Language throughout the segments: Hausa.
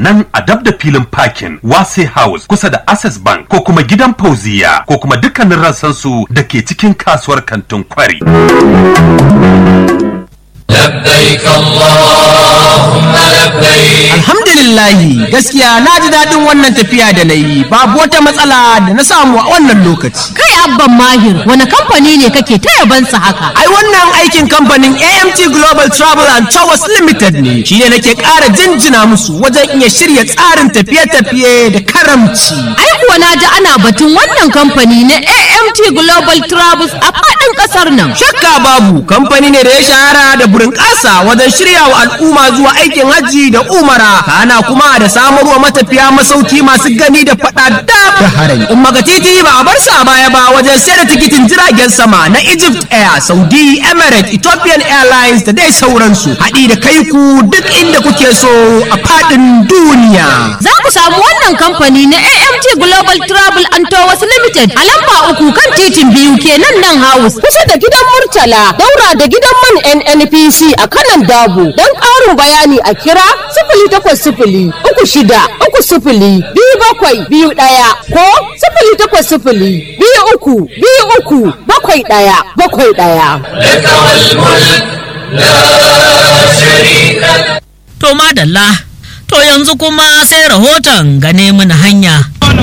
nan a dab da filin parking Wase House kusa da Access Bank ko kuma gidan Fauziya ko kuma dukkanin rassansu da ke cikin kasuwar kantin kwari. لبيك اللهم لبيك Alhamdulillahi gaskiya na ji daɗin wannan tafiya da na yi babu wata matsala da na samu a wannan lokaci. Kai abban mahir wani kamfani ne kake ta yabansa haka? Ai wannan aikin kamfanin AMT Global Travel and Towers Limited ne shi ne nake ƙara jinjina musu wajen iya shirya tsarin tafiye-tafiye da karamci. Ai kuwa na ji ana batun wannan kamfani na AMT Global Travels a faɗin ƙasar nan. Shakka babu kamfani ne da ya shahara da burin ƙasa wajen shirya wa al'umma zuwa aikin hajji da umara kana kuma da samarwa matafiya masauki masu gani da faɗa da harami. Umma ga titi ba a bar sa baya ba wajen sayar da tikitin jiragen sama na Egypt Air, Saudi, Emirates, Ethiopian Airlines da dai sauransu. Haɗi da kai ku duk inda kuke so a faɗin duniya. Za ku samu wannan kamfani na AMT Global Travel and Tours Limited a lamba uku kan titin biyu kenan nan house kusa da gidan Murtala daura da gidan man NNPC a kanan Dabo. Don ƙarin bayani a kira sifili takwas sifili uku shida uku sifili biyu bakwai biyu ɗaya ko sifili takwas sifili biyu uku biyu uku bakwai ɗaya bakwai ɗaya. لك والملك لا شريك لك To madalla, to yanzu kuma sai rahoton gane mana hanya.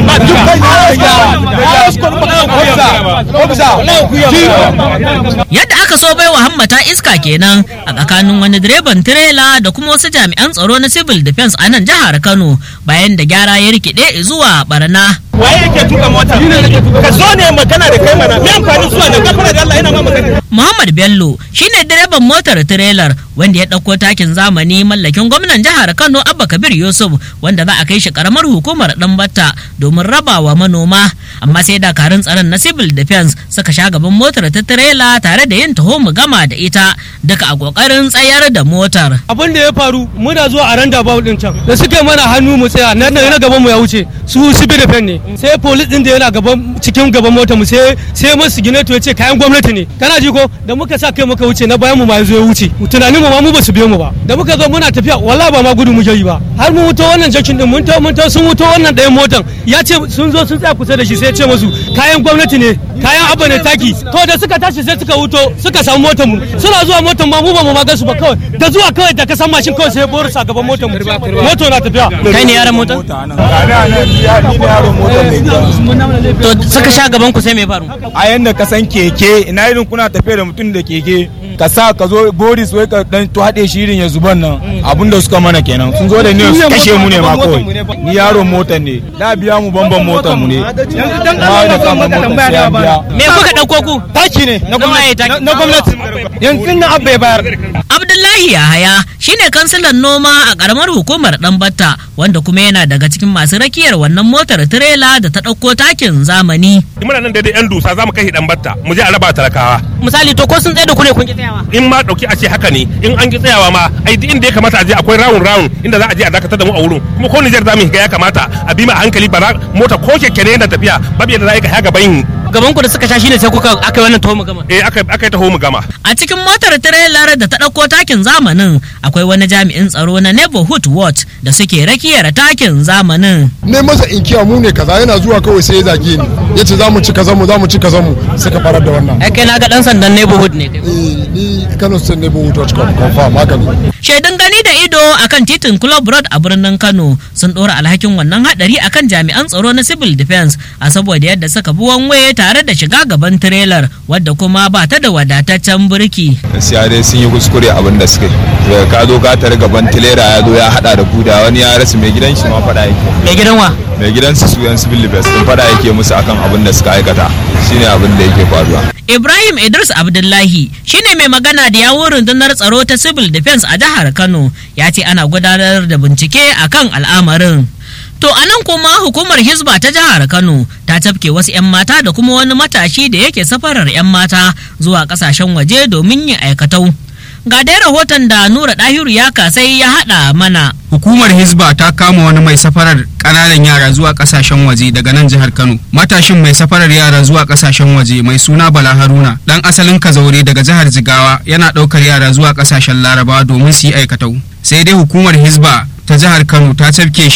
Yadda aka so baiwa hammata iska kenan a tsakanin wani direban tirela da kuma wasu jami'an tsaro na civil defense a nan jihar Kano bayan da gyara ya rikide zuwa barna. waye yake tuka mota ka zo ne magana da kai mana me amfanin zuwa da gafara da Allah yana ma magana Muhammad Bello shine direban motar tirelar wanda ya ɗauko takin zamani mallakin gwamnan jihar Kano Abba Kabir Yusuf wanda za a kai shi karamar hukumar Ɗanbatta domin rabawa manoma amma sai dakarun tsaron na civil defense suka sha gaban motar ta tirela tare da yin taho mu gama da ita duka a kokarin tsayar da motar. abin da ya faru muna zuwa a randa bawu din can da suka mana hannu mu tsaya nan na gaban mu ya wuce su sibi da ne sai police din da yana gaban cikin gaban motar mu sai sai masu gineto ya ce kayan gwamnati ne kana ji ko da muka sa kai muka wuce na bayan mu ma yazo ya wuce tunanin mu ma mu ba su biyo mu ba da muka zo muna tafiya wallahi ba ma gudu muke yi ba har mu wuto wannan jakin din mun to mun to sun wuto wannan ɗayan motar ya ce sun zo sun tsaya kusa da shi sai ya ce musu kayan gwamnati ne kayan abba ne taki to da suka tashi sai suka wuto suka samu motar mu suna zuwa motar ma mu ba mu ma gansu ba kawai da zuwa kawai da ka san mashin kawai sai ya boro sa gaban motar mu motar na tafiya Kai ne yaran motar? To suka sha gaban ku sai me faru? a yanda ka san keke ina irin kuna tafiya da mutum da keke ka sa ka zo boris wai ka dan to haɗe shi irin ya zuban nan abin da suka mana kenan sun zo da ne su kashe mu ne ma kawai ni yaro motar ne da biya mu bamban motar mu ne ma da kama motar sai an biya Me kuka ɗauko ku? taki ne na waye taki? gwamnati na gwamnati yanzu na abba ya bayar Abdullahi Yahaya shine kansilan noma a karamar hukumar Ɗanbatta wanda kuma yana daga cikin masu rakiyar wannan motar tirela da ta ɗauko takin zamani. muna nan daidai yan dusa za mu kai dan batta mu je a raba talakawa Misali to ko sun tsaye da ku ne kun ki tsayawa? in ma dauki a ce haka ne in an ki tsayawa ma ai duk inda ya kamata a je akwai rawun rawun inda za a je a dakatar da mu a wurin kuma ko Nijar za mu shiga ya kamata a bi mu a hankali ba za- mota ko keke ne yana tafiya babu yadda za a yi ka haga bayin Gaban ku da suka sha shine sai kuka aka yi wannan tuwo gama. eh aka aka yi taho mu gama A cikin motar tirelar da ta ɗauko takin zamanin akwai wani jami'in tsaro na neighborhood watch da suke rakiyar takin zamanin. ne masa inkiya mu ne kaza yana zuwa kawai sai ya zage ni ya ce za mu ci kaza mu za mu ci kaza mu suka farar da wannan Ai kai na ga ɗan sandan neighborhood ne. eh ni Kano State Neighborhood Watch confirm haka ne Shaidun gani da ido akan titin Club Road a birnin Kano sun ɗora alhakin wannan hadari akan jami'an tsaro na civil defense a saboda yadda suka bi wanwaye tare da shiga gaban tirelar wadda kuma ba ta da wadataccen birki. gaskiya dai sun yi kuskure abin da suka yi daga ka zo ka tare gaban tilera ya zo ya hada da kuda wani ya rasa mai gidan shi ma fada yake Mai gidan wa? mai gidan su yan civil defense din fada yake musu akan abin da suka aikata shine abin da yake faruwa Ibrahim Idris Abdullahi shine mai magana da yawun rundunar tsaro ta civil defense a jihar Kano ya ce ana gudanar da bincike akan al'amarin. To a nan kuma hukumar Hizba ta jihar Kano ta tafke wasu 'yan mata da kuma wani matashi da yake safarar 'yan mata zuwa kasashen waje domin yin aikatau. Ga dai rahoton da Nura Dahiru ya kasai ya haɗa mana. Hukumar Hizba ta kama wani mai safarar ƙananan yara zuwa ƙasashen waje daga nan jihar Kano. Matashin mai safarar yara zuwa ƙasashen waje mai suna Bala Haruna ɗan asalin Kazaure daga jihar Jigawa yana ɗaukar yara zuwa ƙasashen Larabawa domin su yi aikatau. Sai dai hukumar Hizba ta jihar Kano ta cafke shi